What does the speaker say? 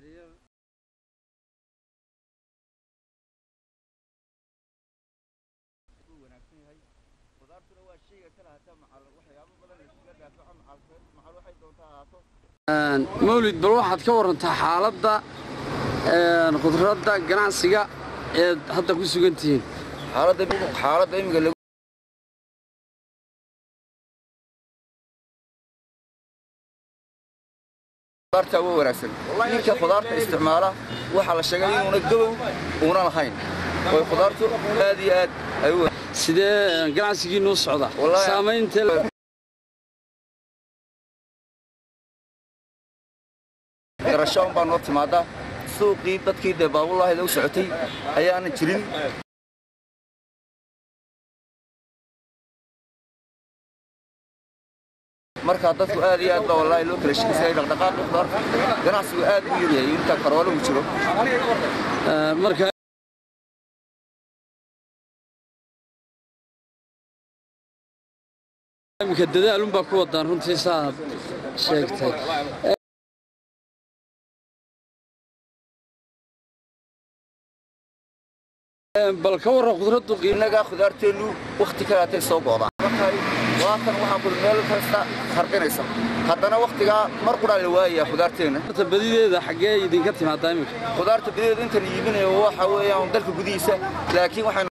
mawlid bal waxaad ka warantaa xaaladda khudradda ganacsiga eed hadda ku sugan tihiin xaaladda imiga khudaarta waa wanaagsan ninka khudaarta isticmaala waxaa la sheegay inuuna gabow uuna lahayn oo khudaartu aad iyo aad ay u sidee ganacsigiinuu socda Wallaahi- saamaynta garasho un baa noo timaada suuqii dadkii dee baabulahayda u socotay ayaanan jirin markaa dadku aad iyo aad baa wallaahi loo kala shekisayay dhaqdhaqaaqii khudaarta ganacsigu aad u yaryahay inta karoolo uu jiro Eh, marka iminka dadaalunbaa ku wadaan runtii saaad sheegtay Eh, bal ka warran khudraddu qiimo innagaa khudaarteennu wakhti kalaatay soo go'daan markay waatan waxaa kul meel kasta harqinaysa haddana wakhtigaa mar qudhaa la waayayaa khudaarteenna badideeda xaggee idinka timaadaa iminka khudaarta badeeda intan iibinayo waxa weeyaan dalka gudihiisa laakiin waxay